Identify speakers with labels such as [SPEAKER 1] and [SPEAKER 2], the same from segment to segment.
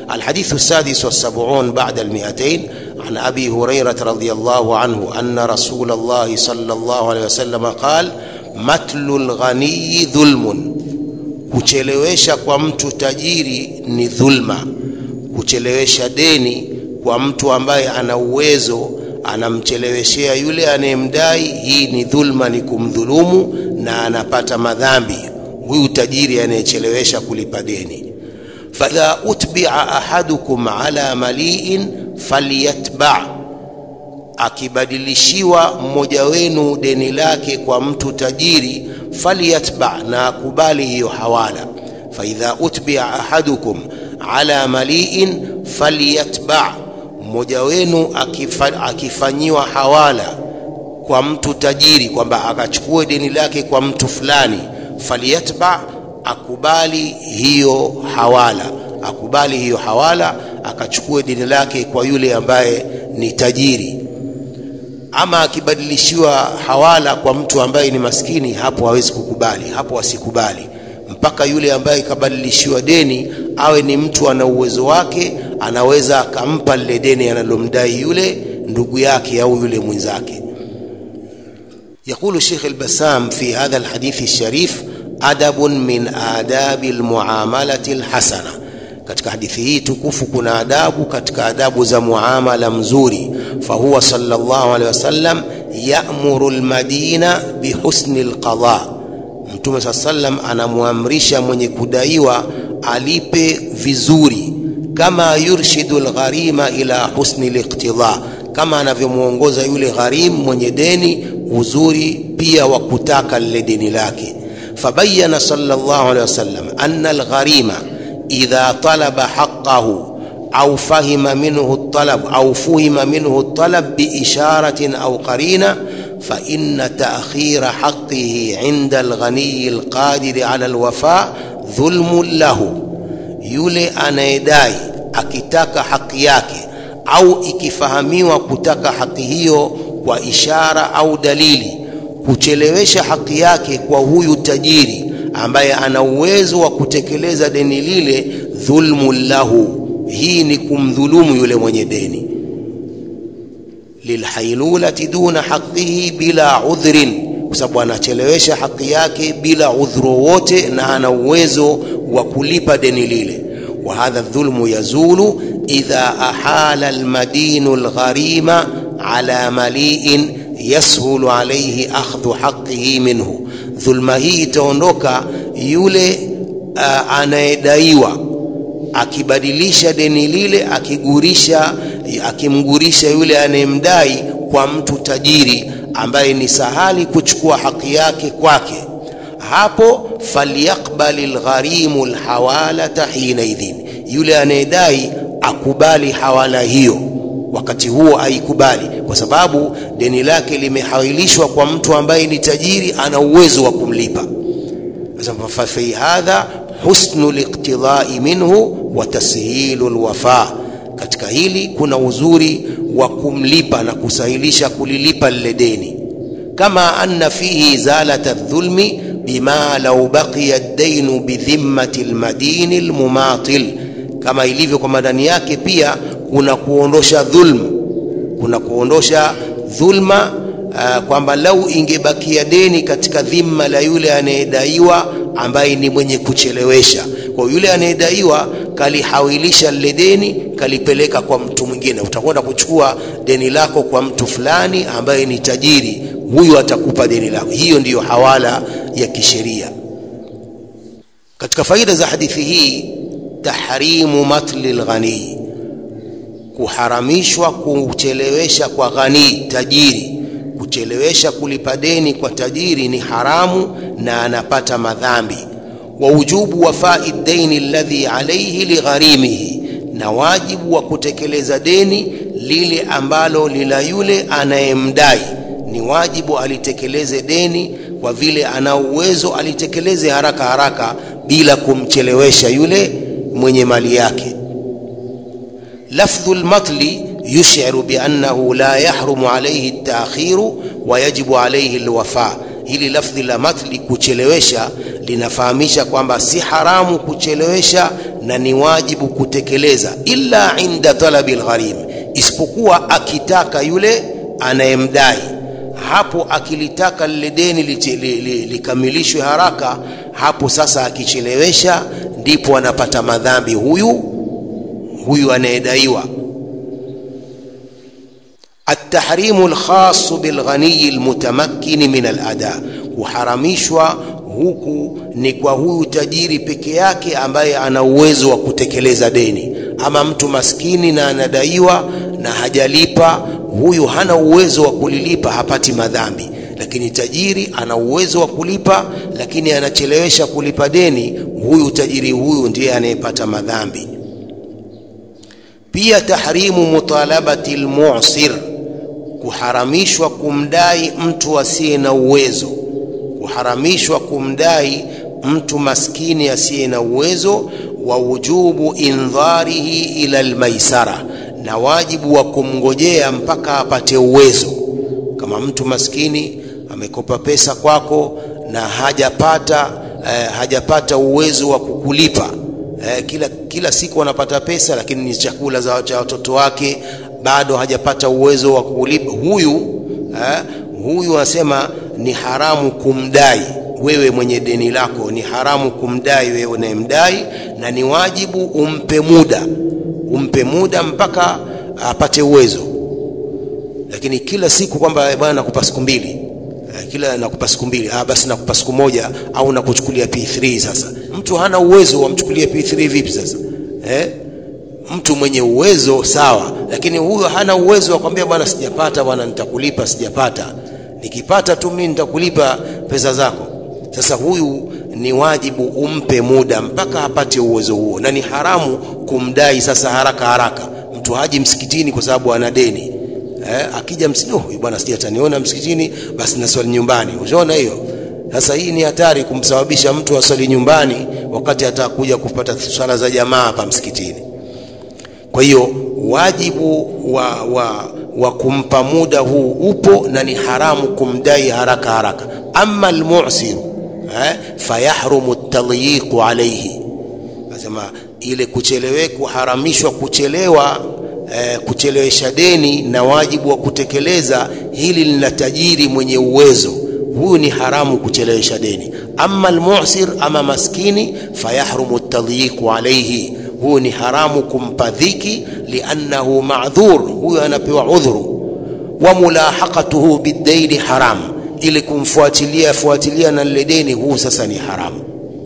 [SPEAKER 1] الحديث السادس والسبعون بعد المئتين عن أبي هريرة رضي الله عنه أن رسول الله صلى الله عليه وسلم قال متل الغني ظلم kuchelewesha kwa mtu tajiri ni dhulma kuchelewesha deni kwa mtu ambaye ana uwezo anamcheleweshea yule anayemdai hii ni dhulma ni kumdhulumu na anapata madhambi huyu tajiri anayechelewesha kulipa deni fadha utbia ahadukum ala maliin falyatba akibadilishiwa mmoja wenu deni lake kwa mtu tajiri falyatba na akubali hiyo hawala faidha utbia ahadukum ala maliin falyatba mmoja wenu akifa, akifanyiwa hawala kwa mtu tajiri kwamba akachukue deni lake kwa mtu fulani falyatba akubali hiyo hawala akubali hiyo hawala akachukue deni lake kwa yule ambaye ni tajiri ama akibadilishiwa hawala kwa mtu ambaye ni maskini hapo hawezi kukubali hapo asikubali mpaka yule ambaye kabadilishiwa deni awe ni mtu ana uwezo wake anaweza akampa lile deni analomdai yule ndugu yake au yule mwenzake يقول الشيخ البسام في هذا الحديث الشريف أدب من آداب المعاملة الحسنة katika hadithi hii tukufu kuna adabu katika adabu za muamala mzuri fahuwa sallallahu alaihi wasallam ya'muru almadina bihusni alqada mtume saa sallam anamwamrisha mwenye kudaiwa alipe vizuri kama yurshidu algharima ila husni liqtida kama anavyomwongoza yule gharim mwenye deni uzuri pia wa kutaka lile deni lake fabayana sallallahu alaihi wasallam anna algharima idha talaba haqqahu au fahima minhu الطلب أو فهم منه الطلب بإشارة أو قرينة فإن تأخير حقه عند الغني القادر على الوفاء ظلم له yule anayedai akitaka haki yake au ikifahamiwa kutaka haki hiyo kwa ishara au dalili kuchelewesha haki yake kwa huyu tajiri ambaye ana uwezo wa kutekeleza deni lile dhulmu lahu hii ni kumdhulumu yule mwenye deni lilhailulati duna haqihi bila udhrin kwa sababu anachelewesha haki yake bila udhuru wote na ana uwezo wa kulipa deni lile وهذا الظلم يزول إذا أحال المدين الغريم على مليء يسهل عليه أخذ حقه منه ظلم hii itaondoka yule uh, anayedaiwa akibadilisha deni lile akigurisha akimgurisha yule anayemdai kwa mtu tajiri ambaye ni sahali kuchukua haki yake kwake hapo falyaqbali lgharimu lhawalata hinaidhin yule anayedai akubali hawala hiyo wakati huo aikubali kwa sababu deni lake limehawilishwa kwa mtu ambaye ni tajiri ana uwezo wa kumlipa fafi hadha husnu liqtidai minhu wa tashilu lwafa katika hili kuna uzuri wa kumlipa na kusahilisha kulilipa lile deni kama anna fihi zalata dhulmi bima lau baqiya dainu bidhimmati lmadini lmumatil kama ilivyo kwa madani yake pia kuna kuondosha dhulm kuna kuondosha dhulma uh, kwamba lau ingebakia deni katika dhimma la yule anayedaiwa ambaye ni mwenye kuchelewesha kwa yule anayedaiwa kalihawilisha lile deni kalipeleka kwa mtu mwingine utakwenda kuchukua deni lako kwa mtu fulani ambaye ni tajiri huyu atakupa deni lako hiyo ndiyo hawala ya kisheria katika faida za hadithi hii tahrimu matli lghanii kuharamishwa kuchelewesha kwa ghanii tajiri kuchelewesha kulipa deni kwa tajiri ni haramu na anapata madhambi wa wujubu wafai daini alladhi alayhi ligharimihi na wajibu wa kutekeleza deni lile ambalo lila yule anayemdai ni wajibu alitekeleze deni kwa vile ana uwezo alitekeleze haraka haraka bila kumchelewesha yule mwenye mali yake lafdhu lmatli yushiru biannahu la yahrumu alaihi ltaakhiru wa yajibu alaihi lwafa hili lafdhi la matli kuchelewesha linafahamisha kwamba si haramu kuchelewesha na ni wajibu kutekeleza, illa inda talabi lgharim, isipokuwa akitaka yule anayemdai. Hapo akilitaka lile deni likamilishwe haraka, hapo sasa akichelewesha, ndipo anapata madhambi huyu huyu anayedaiwa. Atahrimu lkhasu bilghaniyi lmutamakkini min alada, kuharamishwa huku ni kwa huyu tajiri peke yake ambaye ana uwezo wa kutekeleza deni. Ama mtu maskini na anadaiwa na hajalipa, huyu hana uwezo wa kulilipa, hapati madhambi. Lakini tajiri ana uwezo wa kulipa, lakini anachelewesha kulipa deni, huyu tajiri huyu ndiye anayepata madhambi. Pia tahrimu mutalabati almu'sir, kuharamishwa kumdai mtu asiye na uwezo, kuharamishwa kumdai mtu maskini asiye na uwezo. Wa wujubu indharihi ila almaisara, na wajibu wa kumngojea mpaka apate uwezo. Kama mtu maskini amekopa pesa kwako na hajapata eh, hajapata uwezo wa kukulipa eh, kila, kila siku anapata pesa lakini ni chakula za cha watoto wake, bado hajapata uwezo wa kulipa huyu eh, huyu anasema ni haramu kumdai wewe mwenye deni lako, ni haramu kumdai wewe unayemdai, na ni wajibu umpe muda, umpe muda mpaka apate uwezo. Lakini kila siku kwamba bwana, nakupa siku mbili, kila nakupa siku mbili, ah, basi nakupa siku moja, au nakuchukulia P3. Sasa mtu hana uwezo, wamchukulia P3 vipi sasa eh? Mtu mwenye uwezo sawa, lakini huyo hana uwezo wa kwambia bwana, sijapata bwana, nitakulipa, sijapata, nikipata tu mimi nitakulipa pesa zako. Sasa huyu ni wajibu umpe muda mpaka apate uwezo huo, na ni haramu kumdai sasa haraka haraka. Mtu haji msikitini kwa sababu ana deni eh, akija msikitini, oh, bwana sija ataniona msikitini, basi naswali nyumbani. Unaona hiyo? Sasa hii ni hatari kumsababisha mtu aswali nyumbani wakati atakuja kupata swala za jamaa hapa msikitini. Kwa hiyo wajibu wa, wa, wa kumpa muda huu upo na ni haramu kumdai haraka haraka. Amma almu'siru eh, fayahrumu tadyiqu alayhi, nasema ile kuchelewe kuharamishwa kuchelewa eh, kuchelewesha deni na wajibu wa kutekeleza hili lina tajiri mwenye uwezo huyu ni haramu kuchelewesha deni. Amma almu'sir, ama maskini, fayahrumu tadyiqu alayhi, huyu ni haramu kumpa dhiki, liannahu ma'dhur, huyu anapewa udhuru. Wa mulahaqatuhu bidaini haram, ili kumfuatilia fuatilia na lile deni, huu sasa ni haramu.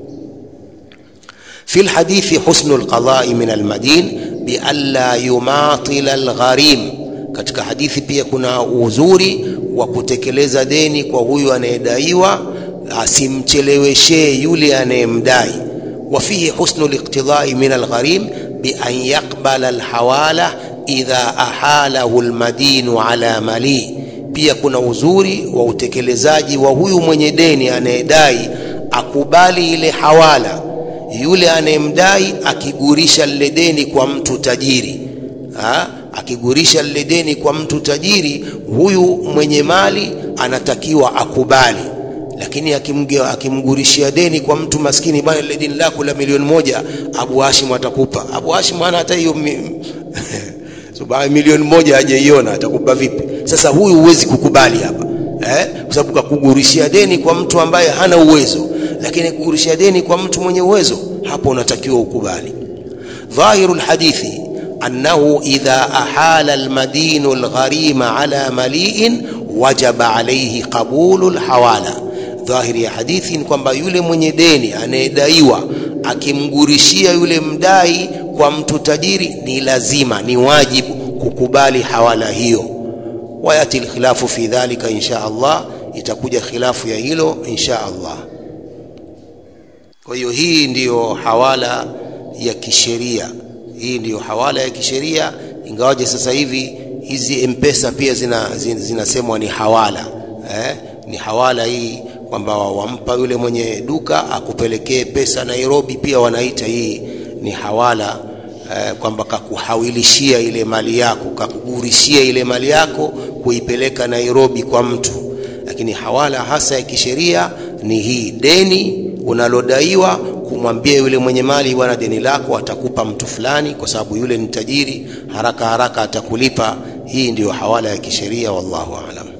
[SPEAKER 1] fi lhadithi husnu lqadai min almadin bianla yumatila algharim katika hadithi pia kuna uzuri wa kutekeleza deni kwa huyu anayedaiwa, asimcheleweshee yule anayemdai. wa fihi husnu liqtidai min algharim bi an yaqbala alhawala idha ahalahu almadinu ala mali. Pia kuna uzuri wa utekelezaji wa huyu mwenye deni anayedai akubali ile hawala, yule anayemdai akigurisha lile deni kwa mtu tajiri ha? akigurisha lile deni kwa mtu tajiri, huyu mwenye mali anatakiwa akubali. Lakini akimge, akimgurishia deni kwa mtu maskini, bwana, lile deni lako la milioni moja Abu Hashim atakupa. Abu Hashim hana hata hiyo so, milioni moja hajaiona, atakupa vipi? Sasa huyu huwezi kukubali hapa eh? Kwa sababu kakugurishia deni kwa mtu ambaye hana uwezo, lakini kugurishia deni kwa mtu mwenye uwezo, hapo unatakiwa ukubali. Dhahiru lhadithi annahu idha ahala almadinu algharima ala maliin wajaba alayhi qabulu alhawala. Dhahiri ya hadithi ni kwamba yule mwenye deni anayedaiwa akimgurishia yule mdai kwa mtu tajiri, ni lazima, ni wajibu kukubali hawala hiyo. Wayati alkhilafu fi dhalika insha Allah, itakuja khilafu ya hilo insha Allah. Kwa hiyo hii ndiyo hawala ya kisheria hii ndiyo hawala ya kisheria, ingawaje sasa hivi hizi mpesa pia zinasemwa zina, zina ni hawala eh? Ni hawala hii kwamba wampa yule mwenye duka akupelekee pesa Nairobi, pia wanaita hii ni hawala eh, kwamba kakuhawilishia ile mali yako, kakugurishia ile mali yako kuipeleka Nairobi kwa mtu. Lakini hawala hasa ya kisheria ni hii, deni unalodaiwa kumwambia yule mwenye mali bwana deni lako atakupa mtu fulani kwa sababu yule ni tajiri haraka haraka atakulipa hii ndiyo hawala ya kisheria wallahu alam